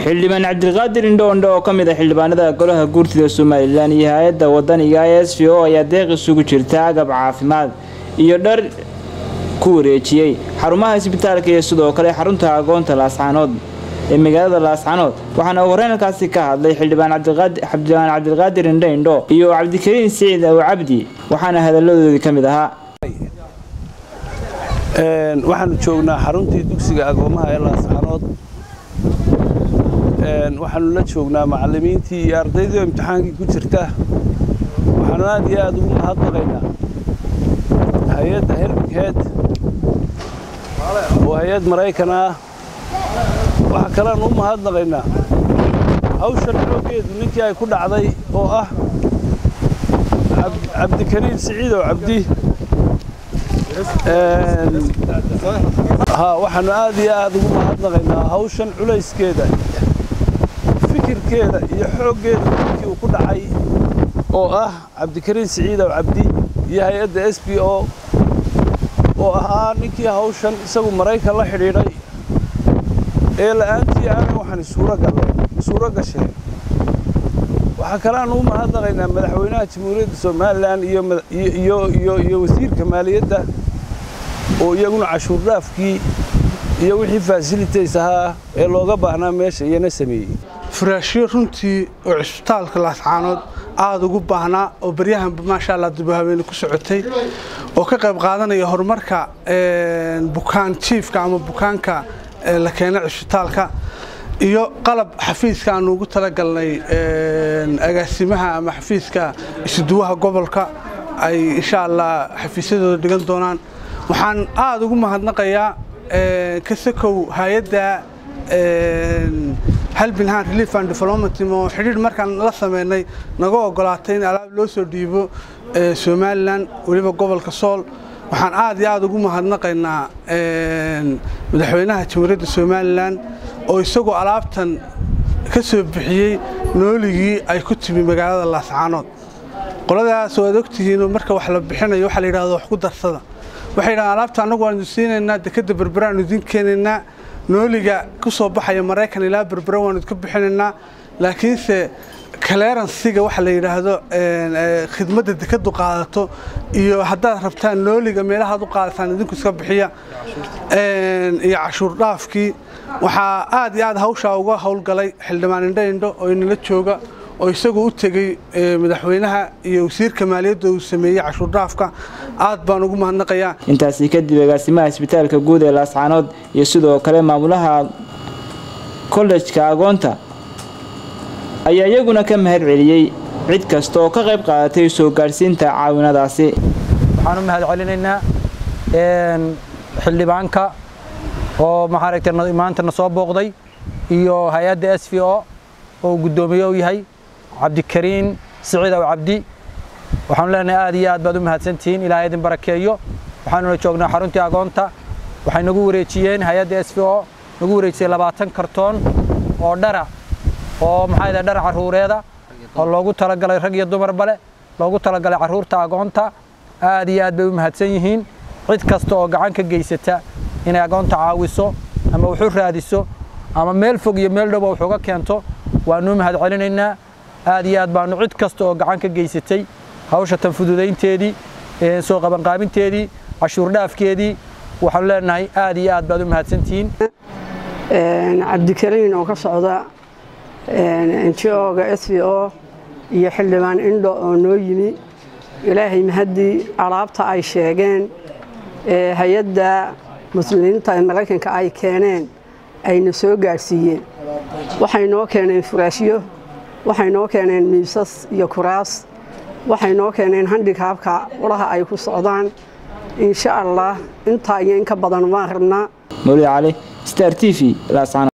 xildhibaan cabdilqaadir indhoondho oo ka mid ah xildhibaanada golaha guurtida somalilan iyo hay-adda wadaniga s v o ayaa deeq isugu jirta agab caafimaad iyo dhar ku wareejiyey xarumaha isbitaalka iyo sidoo kale xarunta agoonta laascaanood ee magaalada laascaanood waxaana uu horeenalkaasi ka hadlay xildhibaan cabdilqaadir indho indho iyo cabdikariin siciid aw cabdi waxaana hadalladoodii ka mid ahaa waxaanu joognaa xaruntii dugsiga agoomaha ee laascaanood waxaanu la joognaa macallimiintii iyo ardaydii oo imtixaankii ku jirta waxaanu aad iyo aad ugu mahadnaqaynaa hay-adda helbigheed oo hay-ad maraykan ah waxaa kaleanu u mahadnaqaynaa hawshan xooggeedu ninkii ay ku dhacday oo ah cabdikariin siciidow cabdi waxaanu aad iyo aad ugu mahadnaqaynaa hawshan culayskeeda fikirkeeda iyo xooggeeda ninkii uu ku dhacay oo ah cabdikariin siciidow cabdi iyo hay-adda s b o oo ahaa ninkii hawshan isagu maraykan la xidhiidhay ee la'aantii aanay waxaan suuro gasheen waxaa kaleaanu u mahadnaqaynaa madaxweynaha jamhuuriyadda somalilan iyo wasiirka maaliyadda oo iyaguna cashuur dhaafkii iyo wixii fasilitays ahaa ee looga baahnaa meesha iyana sameeyey furaashyo runtii oo cisbitaalka laascaanood aada ugu baahnaa oo baryahanba maasha allah dubahabeene ku socotay oo ka qayb qaadanaya horumarka bukaan jiifka ama bukaanka la keena cisbitaalka iyo qalab xafiiska aanu ugu talagalnay agaasimaha ama xafiiska isuduwaha gobolka ay insha allah xafiisyadooda dhigan doonaan waxaan aada ugu mahadnaqayaa kasakow hay-adda halbinhan relief and development oo xidhiidh markaan la sameynay naga ogolaatay in alaab loo soo dhiibo somalilan weliba gobolka sool waxaan aad iyo aada ugu mahadnaqaynaa madaxweynaha jamhuuriyadda somalilan oo isagoo alaabtan ka soo bixiyey nooligii ay ku timi magaalada laascaanood qoladaas waad ogtihiinoo marka wax la bixinayo waxaa la yidhahdo wax ku darsada waxay yidhahdeen alaabta annagu waanu siinaynaa dekadda berbera aanu idin keenaynaa nooliga ku soo baxaya maraykan ilaa berbera waanu idka bixinaynaa laakiinse clearansiga waxa la yidhaahdo khidmadda dekadu qaadato iyo haddaad rabtaan nooliga meelahaad u qaadataan idinku iska bixiya iyo cashuur dhaafkii waxaa aad iyo aad hawshaa uga howlgalay xildhibaan indho indho oo inala jooga oo isagu u tegey madaxweynaha iyo wasiirka maaliyadda uu sameeyey cashuur dhaafka aad baan ugu mahadnaqayaa intaasi kadib agaasimaha isbitaalka guud ee laascaanood iyo sidoo kale maamulaha kollejka agoonta ayaa iyaguna ka mahad celiyey cid kasta oo ka qayb qaadatay soo gaadhsiinta caawinadaasi waxaan u mahad celinaynaa xildhibaanka oo maxaaragtay maantana soo booqday iyo hay-adda s v o oo guddoomiye u yahay cabdikariin siciid aw cabdi waxaanu leenahay aad iyo aad baad u mahadsantihiin ilaahay idin barakeeyo waxaanuna joognaa xaruntii agoonta waxay nagu wareejiyeen hay-adda s v o nagu wareejisay labaatan kartoon oo dhara oo maxaa yidhaha dhar carruureeda oo loogu talagalay rag iyo dumarba leh loogu talagalay carruurta agoonta aad iyo aad bay u mahadsan yihiin cid kasta oo gacan ka geysata inay agoonta caawiso ama wuxu raadiso ama meel fog iyo meel dhowba wuxuuga keento waanuu mahad celinaynaa aad iyo aad baanu cid kasta oo gacan ka geysatay hawsha tan fududaynteedii soo qabanqaabinteedii cashuur dhaafkeedii waxaanu leenahay aad iyo aad baad u mahadsantihiin cabdikariin oo ka socda njoga s v o iyo xildhibaan indho oo noo yimi ilaahay mahaddii alaabta ay sheegeen hay-adda muslimiinta ee maraykanka ay keeneen ayna soo gaadhsiiyeen waxay noo keeneen furaashyo waxay noo keeneen miisas iyo kuraas waxay noo keeneen handikaabka ulaha ay ku socdaan insha allah intaa iyo inka badan waan rabnaa mawlid cali star t v